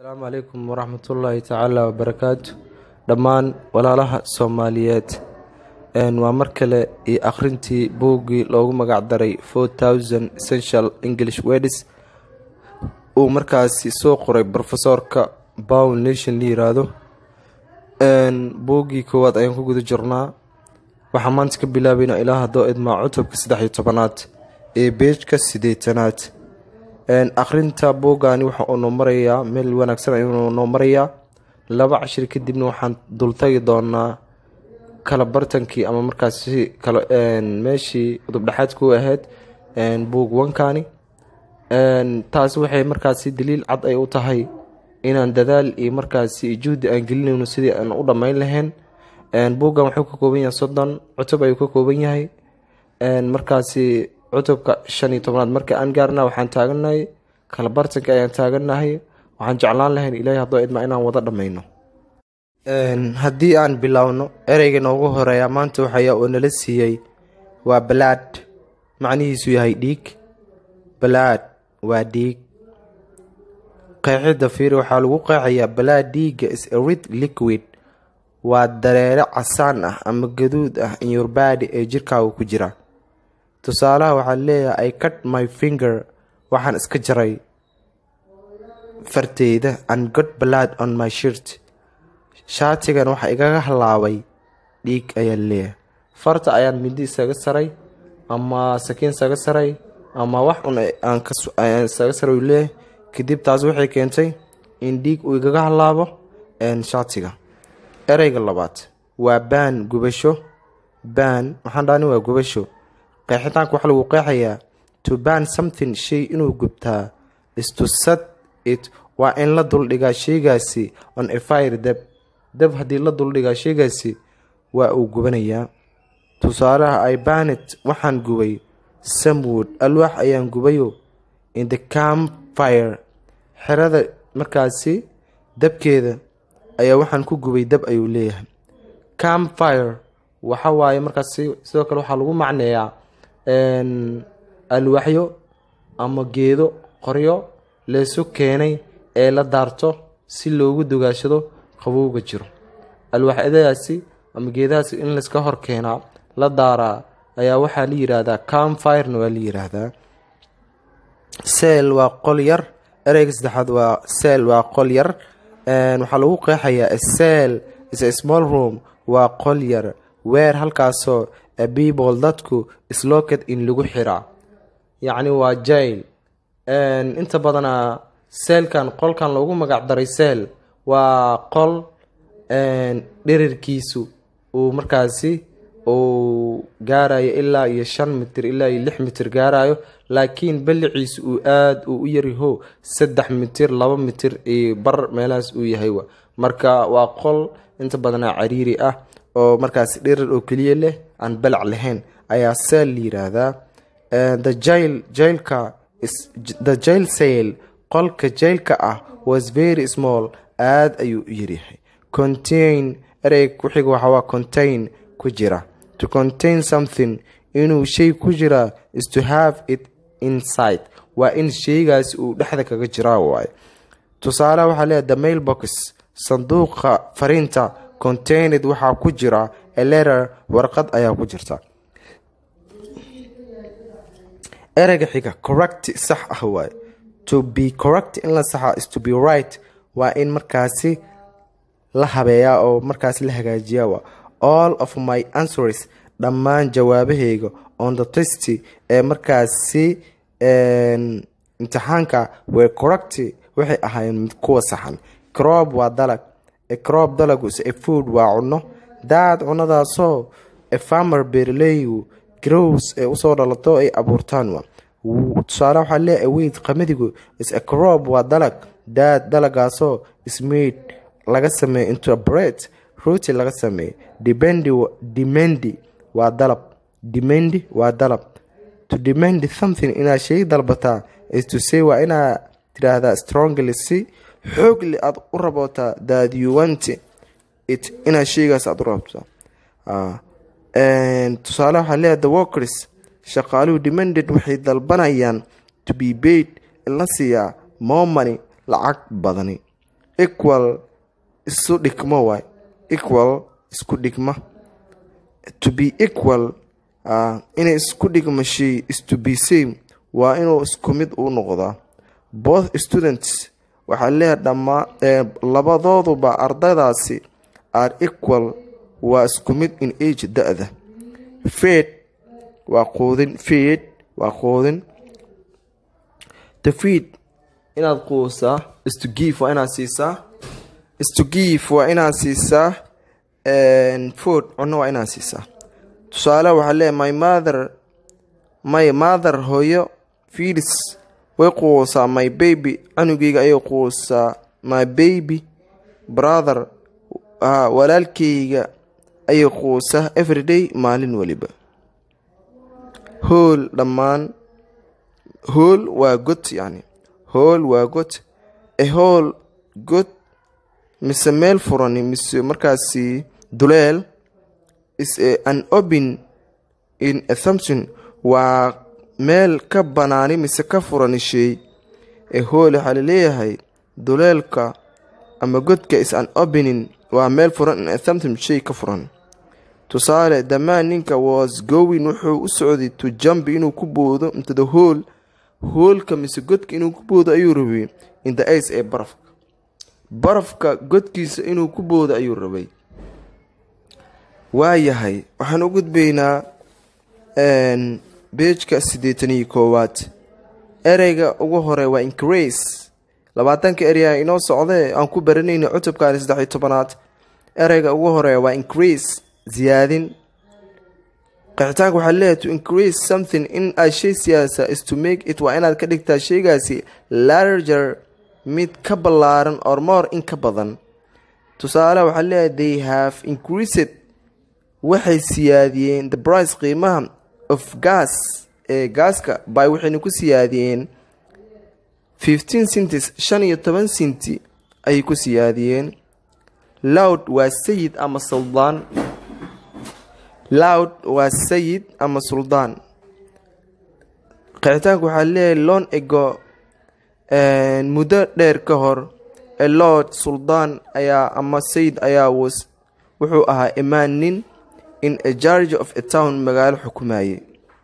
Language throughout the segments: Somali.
asalaamu calaykum waraxmatullaahi tacaala wabarakaatu dhammaan walaalaha soomaaliyeed waa mar kale iyo akhrintii buuggii loogu magacdaray four thousand essential english wedis uu markaasi soo qoray brofesorka bown nation la yiraahdo buuggii koowaad ayaan ku guda jirnaa waxaa maanta ka bilaabayna ilaa haddoo idmaa cutubka saddex iyo tobanaad ee beejka siddeetanaad akhrinta buuggaani waxa uu noo marayaa meel wanaagsan ayuu noo marayaa laba cashir kadibna waxaan dultagi doonaa kala bartankii ama markaasi meeshii udubdhexaadku ahayd buug wankani taasi waxay markaasi daliil cad ay u tahay inaan dadaal iyo markaasi juhdi aan gelinayno sidii aan u dhammayn lahayn buuggan wuxuu ka kooban yahay soddon cutub ayuu ka kooban yahay markaasi cutubka shan iyo tobnaad marka aan gaarna waxaan taaganahay kala bartanka ayaan taaganahay waxaan jeclaan lahayn ilaahay haddoo idma inaan wada dhammayno haddii aan biloawno ereyga noogu horeeya maanta waxaya oo nala siiyey waa balaad macnihiisu yahay dhiig balaad waa dhiig qeexidda fiiri waxaa lagu qeexayaa balaad dhiigga is a rid liquid waa dareere casaan ah ama gaduud ah in your body ee jirkaaga ku jira tusaalaha waxaa leeyahay i cut my finger waxaan iska jaray farteyda and got blood on my shirt shaatigan waxa igaga halaabay dhiig ayaa leeyahay farta ayaan mindi isaga saray ama sakiin isaga saray ama wax un aan isaga saray uu leeyahay kadib taas waxay keentay in dhiig uu igaga halaabo shaatiga ereyga labaad waa baan gubasho baan waxaan dhahani waa gubasho qeexitaanka waxaa lagu qeexayaa to ban something shay inuu gubtaa is to set it waa in la duldhigaa sheygaasi on a fire deb deb haddii la duldhigaa sheygaasi waa uu gubanayaa tusaalaha i banet waxaan gubay samwood alwaax ayaan gubayo in the camp fire xerada markaasi dabkeeda ayaa waxaan ku gubay dab ayuu leeyahay camp fire waxa waaye markaasi sidoo kale waxaa lagu macneeyaa alwaaxyo ama geedo qoryo leesu keenay ee la daarto si loogu dugaashado qabowga jiro alwaaxyadaasi ama geedahaasi in layska hor keenaa la daaraa ayaa waxaa la yiraahdaa camfirena waa la yiraahdaa seel waa qol yar ereyga saddexaad waa seel waa qol yar waxaa lagu qeexayaa seel is a small room waa qol yar weer halkaasoo people dadku isloked in lagu xiraa yacni waa jail inta badanaa seelkan qolkan loogu magac daray seel waa qol dhirirkiisu uu markaasi uu gaarayo ilaa iyo shan mitir ilaa iyo lix mitir gaarayo laakiin balliciisu uu aada uu u yaryaho saddex mitir laba mitir iyo bar meelahaas uu yahay marka waa qol inta badanaa cariiri ah oo markaasi dhirir oo keliya leh aan balac lahayn ayaa seel la yiraahdaa the jail jailka the jail sale qolka jailka ah was very small aada ayuu u yaryahay contain ereyg kuxiga waxawaa contain ku jira to contain something inuu shay ku jiraa is to have it inside waa in sheygaasi uu dhexda kaga jiraa waaye tusaaleha waxaa leeyahay the mail box sanduuqa fariinta contained waxaa ku jira a letter warqad ayaa ku jirta ereyga xiga correct sax ah waaye to be correct in la saxa is to be right waa in markaasi la habeeyaa oo markaasi la hagaajiyaa waa all of my answers dhammaan jawaabahayga on the test ee markaasi imtixaanka were correct waxay ahaayeen kuwa saxan crop waa dalag crop dalagu is a food waa cunno daad cunadaasoo a farmer beeraleygu grows ee usoo dhalato ay abuurtaan wa tusaale waxaa leeyahay weyd qamadigu is a crop waa dalag daad dalagaasoo ismade laga sameeyo into a bread rooti laga sameeyo dependi demendi waa dalab demendi waa dalab to demand something inaad shay dalbataa is to say waa inaad tiraahdaa strongly si xoogli aada u rabootaa that you want it inaad sheygaas aada u rabtaa tusaale waxaa leeyahay the workers shaqaaluhu demanded waxay dalbanayaan to be paid in la siiyaa more money lacag badani equal isu dhigmo waay equal isku dhigma to be equal uh, inay isku dhigma shay is to be same waa inuu isku mid u noqdaa both students waxaa leeyahay dhammaa labadooduba ardaydaasi are equal waa isku mid in age da-da fed waa quudin fed waa quudin the feed inaad quusaa isto give waa inaad siisaa isto give waa inaad siisaa food cunno waa inaad siisaa tusaale waxaa leeyahay my mother my mother hooyo feeds way quusaa my baby canugeyga ayay quusaa my baby brother walaalkeyga ayay quusaa everyday maalin weliba hool dhammaan hool waa god yani hool waa god e hool god mise meel furani mise markaasi duleel is an open in assumption waa meel ka banaani mise ka furani shay ee hool waxaa laleeyahay duleelka ama godka is an opening waa meel furan in assumption shay ka furan tusaale damaan ninka was gowin wuxuu u socday to jump inuu ku boodo into the hool hoolka mise godka inuu ku boodo ayuu rabay in the ice ee barafka barafka godkiisa inuu ku boodo ayuu rabay waayahay waxaan u gudbaynaa beejka siddeetan iyo koowaad ereyga ugu hore waa increase labaatanka ereyga inoo socdee aan ku baranayna cutubkaani saddexiyo tobanaad ereyga ugu hore waa increase ziyaadin qixitaanka waxaa leeyahay to increase something in aad shay siyaasa is to make it waa inaad ka dhigtaa shaygaasi larger mid ka ballaaran or more in ka badan tusaale waxaa leeyahay they have increased waxay siyaadiyeen the price qiimaha of gas ee gaaska by waxayna ku siyaadiyeen fifteen centis shan iyo toban sinti ayay ku siyaadiyeen loud waa sayid ama suldaan loud waa sayid ama suldaan qixitaanku waxaa leeyahay loon ego muddo dheer ka hor ee lord suldaan ayaa ama sayid ayaa was wuxuu ahaa imaan nin in a jarge of a town magaalo xukumayay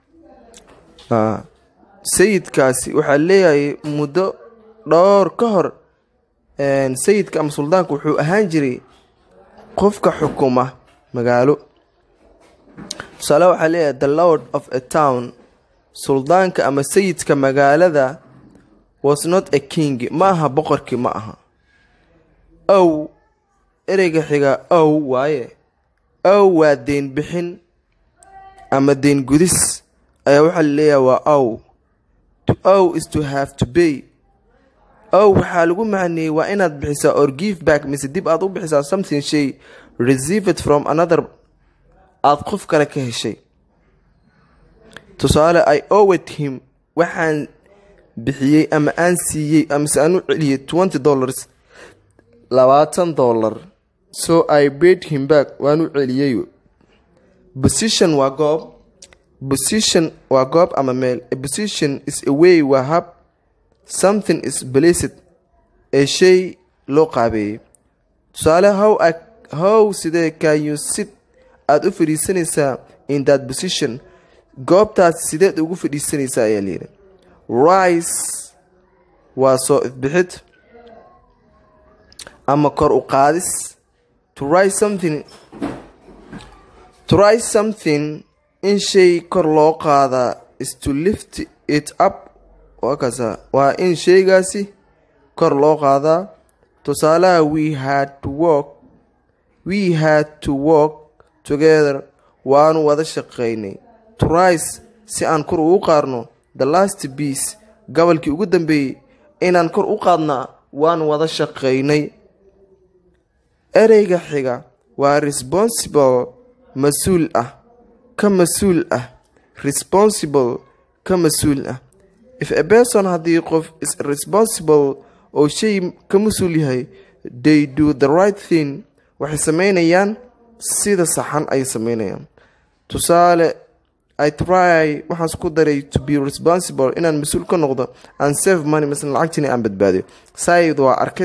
sayidkaasi waxaa leeyahay muddo dhowr ka hor sayidka ama suldaanka wuxuu ahaan jiray qofka xukuma magaalo tusaale waxaa leeyahay the lord of a town suldaanka ama sayidka magaalada was not a king ma aha boqorkii ma aha ow ereyga xiga ow waaye ow waa deyn bixin ama deyn gudis ayaa waxaa laleeyahay waa ow to ow is to have to bay ow waxaa lagu macneeyey waa inaad bixisaa or give back mise dib aad u bixisaa something shay receive it from another aada qof kale ka heshay tusaale i owed him waxaan bixiyey ama aan siiyey amase aan u celiyey twenty dollars labaatan dollar so i paid him back waan u celiyey position waa goob position waa goob ama meel a position is a way waa hab something is placed ee shay loo qaabeeyey tusaale how how sidee can you sit aada u fadhiisanaysaa in that position goobtaas sideed ugu fadhiisanaysaa ayaa layidhi rice waa soo ifbixid ama kor u qaadis to rise something to rise something in shay kor loo qaadaa is to lift it up waa kaasa waa in shaygaasi kor loo qaadaa tusaalaha we had to work we had to work together waanu wada shaqaynay to rise si aan kor ugu qaadno the last beace gobolkii ugu dambeeyey inaan kor u qaadnaa waan wada shaqaynay ereyga xiga waa responsible mas-uul ah ka mas-uul ah responsible ka mas-uul ah if a person haddii qof is responsible oo shay ka mas-uul yahay they do the right thing waxay sameynayaan sida saxan ay sameynayaan tusaale i try waxaan isku daray to be responsible inaan mas-uul ka noqdo and save money maslan lacagtiina aan badbaadiyo said waa arkid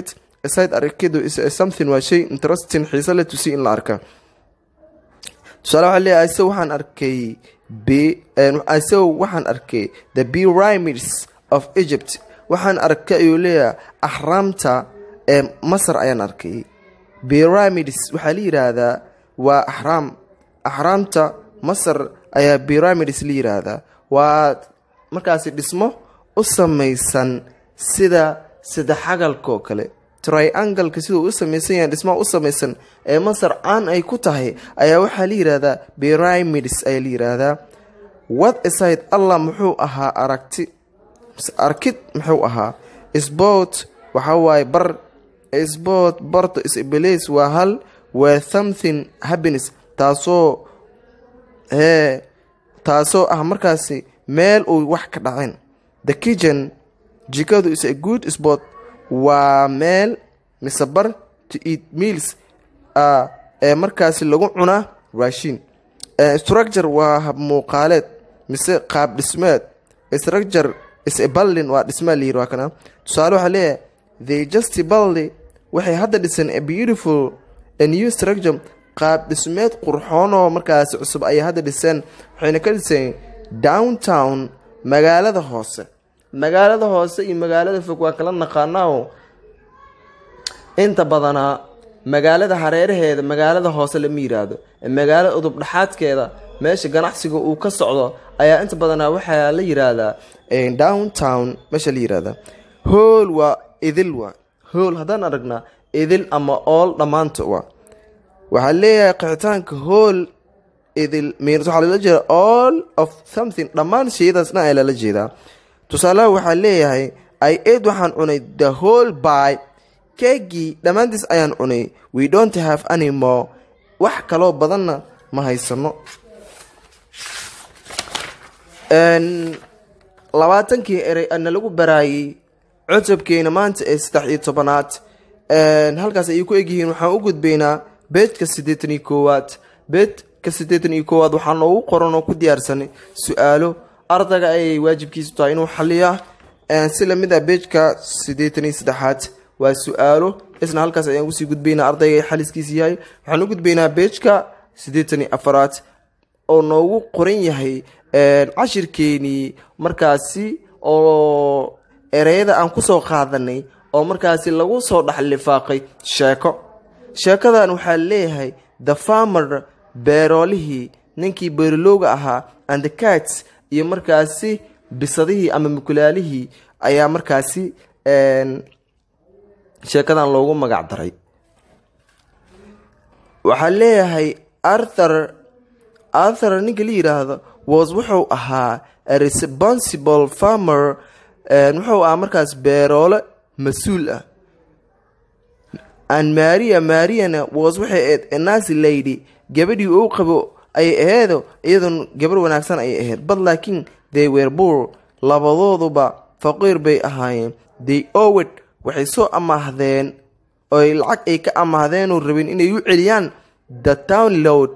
aside arakidu is something waa shay interesting xiise le to see in la arka tusaale waxaa leeyahay isaga waxaan arkay b isaga waxaan arkay the pyramids of egypt waxaan arkay ayuu leeyahay axraamta ee masar ayaan arkay pyramids waxaa la yidhaahdaa waa axraam axraamta masar ayaa pyramids la yidhaahdaa waa markaasi dhismo u samaysan sida saddexagalkaoo kale triangalka siduu u samaysan yahay dhismaha u samaysan ee masar caan ay ku tahay ayaa waxaa la yidhaahdaa pyramids ayaa la yidhaahdaa what aside allah muxuu ahaa aragti arkid muxuu ahaa sport waxaa waaye bar sport barto isbelays waa hal waa something happiness taasoo hee taasoo ah markaasi meel uu wax ka dhaceen the kitchen jikadu is a good sport waa meel mise bar to eat meals ee markaasi lagu cunaa raashin structure waa hab muuqaaleed mise qaab dhismeed structure is a building waa dhismaa layiri waa kana tusaale waxaa leeyahay the just building waxay hadda dhiseen a beautiful a new structure qaab dhismeed qurxoonoo markaasi cusub ayay hadda dhiseen waxayna ka dhiseen downtown magaalada hoose magaalada hoose iyo magaalada fog waa kala naqaanaa inta badanaa magaalada hareeraheeda magaalada hoose lama yiraahdo magaalo udub dhexaadkeeda meesha ganacsiga uu ka socdo ayaa inta badanaa waxaa la yiraahdaa downtown meesha la yirahdaa hool waa idil waa hool haddaan aragnaa idil ama ool dhammaanta waa waxaa leeyahay qixitaanka hool idil mirs waxaa lala jeeda all of something dhammaan shayadaasna ayaa lala jeedaa tusaalaha waxaa leeyahay i ed waxaan cunay the whole by keegii dhammaantiis ayaan cunay we don't have anymore wax kaloo badanna ma haysano labaatankii erey ana lagu baraayay cutubkeena maanta ee saddex iyo tobanaad halkaas ayay ku egyihiin waxaan u gudbaynaa beedka siddeetan iyo koowaad beedka siddeetan iyo koowaad waxaa noogu qoran oo ku diyaarsanay su-aalo ardayga ayay waajibkiisu tahay inuu xaliyaa si lamid ah beejka siddeetan iyo saddexaad waa su-aalo isna halkaas ayaan kusii gudbaynaa ardayga xaliskiisa yahay waxaan u gudbaynaa beejka siddeetan iyo afaraad oo noogu qoran yahay cashirkeenii markaasi oo ereyada aan kusoo qaadanay oo markaasi lagu soo dhexlifaaqay sheeko sheekadan waxaa leeyahay the farmer beeroolihii ninkii beerilooga ahaa and the cats iyo markaasi bisadihii ama mukulaalihii ayaa markaasi sheekadan loogu magac daray waxaa leeyahay arthur arthur ninka la yidhaahdo was wuxuu ahaa a responsible farmer wuxuu ahaa markaas beeroole mas-uul ah and maria mariana was waxay ahayd anasi lady gabadhii uu qabo ayay aheedo iyadoon gabar wanaagsan ayay ahayd but laakiin they were boor labadooduba faqiir bay ahaayeen they owed waxay soo amaahdeen oy lacag ay ka amaahdeenoo rabeen inay u celiyaan the town load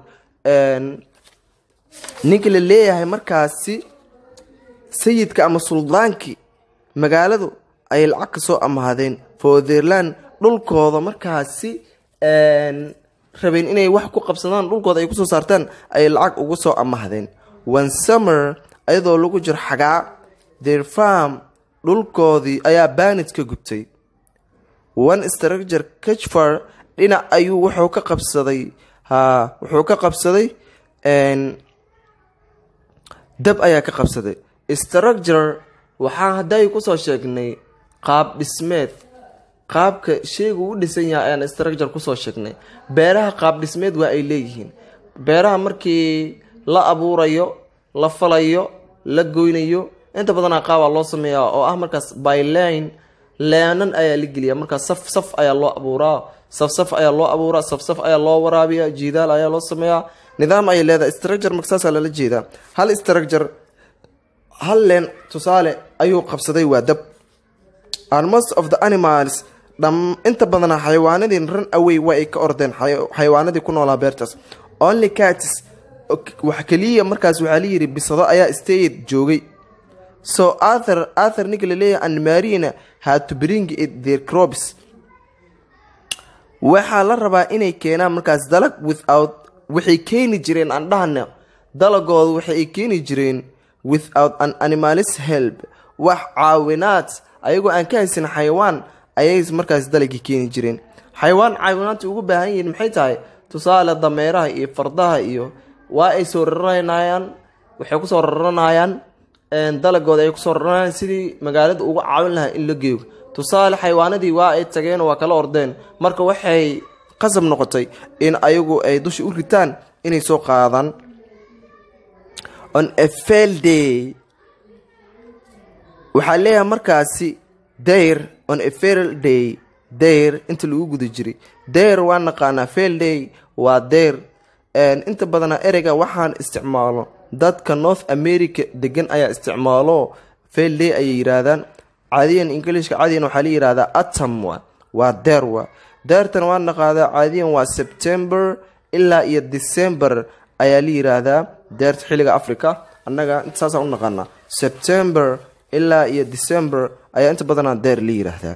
ninka la leeyahay markaasi sayidka ama suldaankii magaaladu ayay lacag ka soo amaahdeen fotherland dhulkooda markaasi rabeen inay wax ku qabsadaan dhulkooda ay kusoo saartaan ayay lacag ugu soo amaahdeen one summer ayadoo lagu jiro xagaa their farm dhulkoodii ayaa baanid ka gubtay one structure kachfar dhinac ayuu wuxuu ka qabsaday ha wuxuu ka qabsaday dab ayaa ka qabsaday structure waxaa hadday kusoo sheegnay qaab dhismeed qaabka sheygu u dhisan yahay ayaan structure kusoo sheegnay beeraha qaab dhismeed waa ay leeyihiin beeraha markii la abuurayo la falayo la goynayo inta badanaa qaabaa loo sameeyaa oo ah markaas byline leenan ayaa la geliya markaas saf saf ayaa loo abuuraa saf saf ayaa loo abuuraa saf saf ayaa loo waraabiya jiidaal ayaa loo sameeyaa nidaam ayay leedahay structure marka saasaa lala jeedaa hal structure hal leen tusaale ayuu qabsaday waa dab and most of the animals dham inta badanaa xayawaanadii run away waa ay ka ordeen xayawaanadii ku noolaa beertaas only cats wax keliya markaas waxaa layidhi bisado ayaa stayed joogay so arthur arthur ninka la leeyahay and marina had to bring it their crops waxaa la rabaa inay keenaan markaas dalag without waxay keeni jireen aan dhahna dalagooda waxay keeni jireen without an animalis help wax caawinaad ayagoo aan ka haysan xayawaan ayay markaas dalagii keeni jireen xayawaan caawinaadta ugu baahan yihiin maxay tahay tusaale dameeraha iyo fardaha iyo waa ay soo raranayaan waxay kusoo raranayaan dalagooda ay kusoo raranayaan sidii magaalada uga caawin lahaa in la geeyo tusaale xayawaanadii waa ay tageen waa kala ordeen marka waxay qasab noqotay in ayagu ay dusha u ritaan inay soo qaadaan on a fail day waxaa leeyahay markaasi dayr on a fail day dayr inta lagu guda jiray dayr waa naqaanaa fail day waa dayr inta badana ereyga waxaan isticmaalo dadka north america degan ayaa isticmaalo fail day ayay yiraahdaan caadiyan ingilishka caadiyan waxaa la yihahdaa atom wa waa deer wa deertan waa naqaadaa caadiyan waa september ilaa iyo december ayaa la yiraahdaa deerta xilliga africa annaga intasaasaan u naqaanaa september ilaa iyo december ayaa inta badanaa deer la yiraahdaa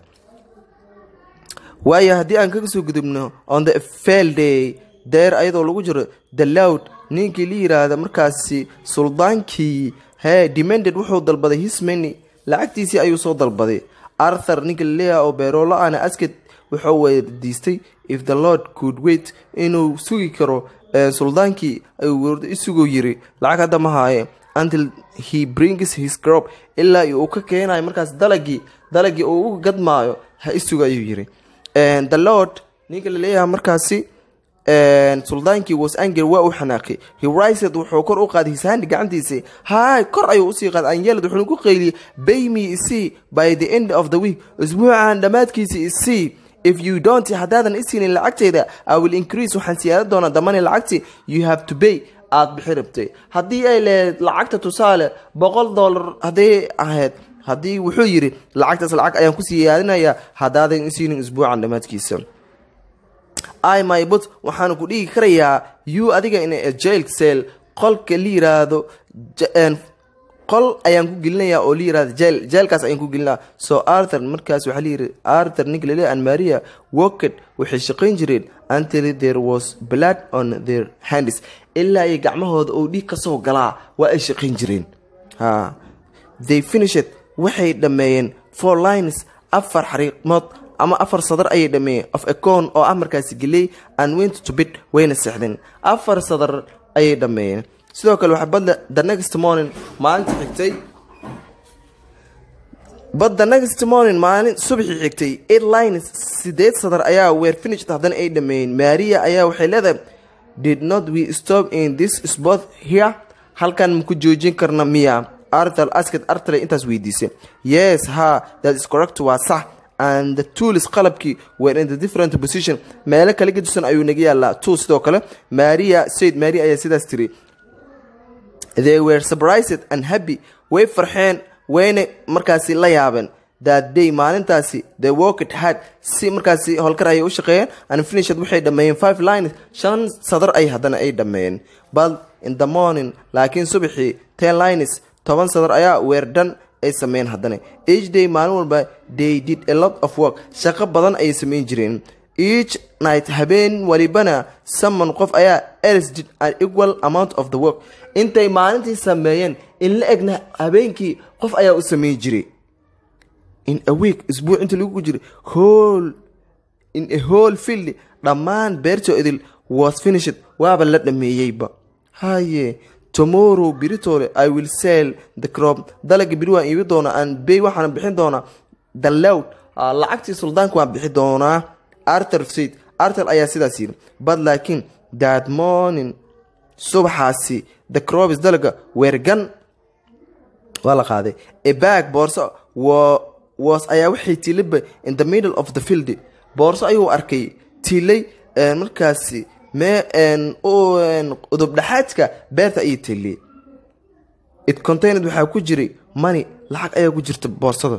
waayo haddii aan kaga soo gudubno on the fail day deer ayadoo lagu jiro the loud ninkii la yiraahda markaasi suldaankii hee demanded wuxuu dalbaday hismany lacagtiisii ayuu soo dalbaday arthur ninka laleeyaha oo beeroolo ana asked wuxuu weydiistay if the lord could wait inuu sugi karo suldaankii ayuu isugoo yiri lacag hadda ma haaye until he brings his crop ilaa uu ka keenayo markaas dalagii dalagii uu u gadmaayo ha isuga ayuu yiri the lord ninka laleeyaha markaasi suldaankii was anger waa u xanaaqay hirised wuxuu kor u qaaday hisandi gacantiisa hay kor ayuu usii qaaday anyelad wuxuu ku qayliyey bayme isii by the end of the week isbuucan dhammaadkiisa isii if you don't haddaadan isiinin lacagteyda i will increase waxaan siyaada doonaa damani lacagti you have to pay aada bixi rabtay haddii ay leedayd lacagta tusaale boqol dollar hadday ahayd haddii wuxuu yidhi lacagtaas lacag ayaan ku siyaadinayaa haddaadan isiinin isbuucan dhammaadkiisa i my but waxaanu ku dhigi karayaa you adiga in a jail cell qolka la yiraahdo qol ayaan ku gelinayaa oo la yirahdo jail jailkaas ayaan ku gelinaa so arthur markaas waxaa layiri arthur ninka laleeya and maria woket waxay shaqayn jireen until there was blood on their hands ilaa iyo gacmahooda oo dhiig kasoo galaa waa ay shaqayn jireen ha they finished waxay dhammeeyeen four lines afar xariiqmood ama afar sadar ayay dhameeyeen of acon oo ah markaasi geley and went to bid wayna seexdeen afar sadar ayay dhameeyeen sidoo kale waxaa badda the next morning maalinta xigtay but the next morning maalin subaxii xigtay eight lines sideed sadar ayaa weer finished haddana ay dhameeyeen maria ayaa waxay leedahay did not we stop in this spot here halkan maku joojin karna miya arthur asked arthur intaas weydiisay yes ha that is correct waa sax and the tools qalabkii were in the different position meelo kala gedisan ayuu naga yaalaa tool sidoo kale maria said maria ayaa sidaas tiri they were surprised and happy way farxeen wayna markaasi la yaabeen that day maalintaasi the worked had si markaasi howlkar ayay u shaqeeyeen and finished waxay dhameeyeen five lines shan sadar ay haddana ay dhameeyeen but in the morning laakiin subaxii ten lines toban sadar ayaa weerdhan ay sameeyeen haddana each day maalin walba they did a lot of work shaqo badan ayay sameyn jireen each night habeen walibana someone qof ayaa else did an equal amount of the work intay maalintii sameeyeen in la egna habeenkii qof ayaa u sameyn jiray in a week isbuuc inta lagu jiray whole in a whole field dhammaan beertoo idil was finished waaba la dhameeyeyba haye tomorrow biritole i will sell the crop dalaga biri waan iibi doonaa aan bay waxaana bixin doonaa the loud lacagtii suldaanka waan bixi doonaa arthur said arthur ayaa sidaas yidhi but laakiin that morning subaxaasi the crobs dalaga weergan waa la qaaday a bag boorso was ayaa waxay tiilayba in the middle of the field boorso ayuu arkay tiilay markaasi mee udubdhaxaadka beerta ayay tiiliyey it contained waxaa ku jiray money lacag ayaa ku jirta boorsada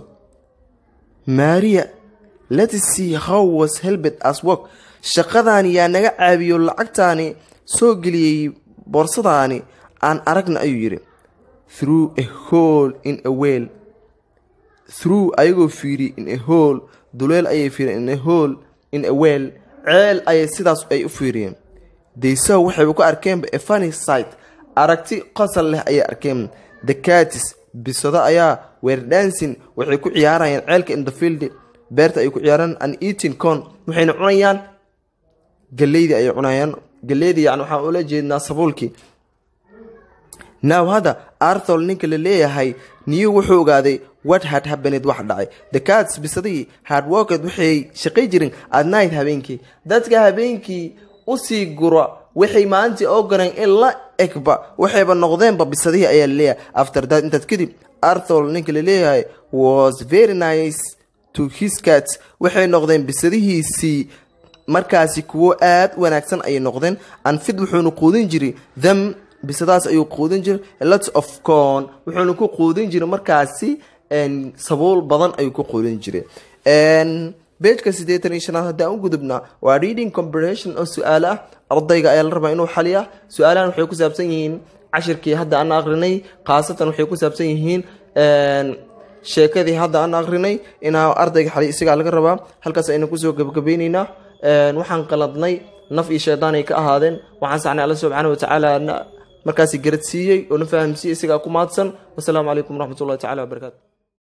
maria let's see how was helbet as work shaqadaani yaa naga caabiyo lacagtaani soo geliyey boorsadaani aan aragna ayuu yidhi through a hole in a well through ayagoo fiiri in a hole duleel ayay fiireen in a hole in a well ceel ayay sidaas ay u fiiriyeen daysaha waxayba ku arkeenba efani site aragti qosol leh ayay arkeen the catis bisado ayaa weerdansin waxay ku ciyaarayaan ceelka in the field beerta ay ku ciyaaraan an eating con waxayna cunayaan galeydii ayay cunayaan galeydii yani waxaan ula jeednaa sabuulkii now hadda arthol ninka la leeyahay new wuxuu ogaaday what had happened wax dhacay the cats bisadihii hard worked waxay shaqay jirin at night habeenkii dadka habeenkii usii gura waxay maalintii oo gareen in la egba waxayba noqdeenba bisadihii ayaa laleeyahay after that intaad kadib arthol ninka la leeyahay was very nice to his cats waxay noqdeen bisadihiisii markaasi kuwo aad wanaagsan ayay noqdeen anfid wuxuuna quudin jiray them bisadaas ayuu quudin jiray lots of con wuxuuna ku quudin jiray markaasi sabuul badan ayuu ku quudin jiray beejka siddeetan iyo shanaad haddaan u gudubnaa waa reading comprehension oo su-aalo ah ardayga ayaa la rabaa inuu xaliya su-aalahan waxay ku saabsan yihiin cashirkii hadda aan akrinay khaasatan waxay ku saabsan yihiin sheekadii hadda aan akrinay inaa ardayga xaliya isagaa laga rabaa halkaas aynu kusoo gebagabayneynaa waxaan qaladnay naf iyo shaydaan ay ka ahaadeen waxaan sacnay alla subxaana watacaala markaasi garad siiyey oo na fahamsiiyey isagaa ku mahadsan wasalaamu calaykum waraxmat ullahi tacala wabarakaatu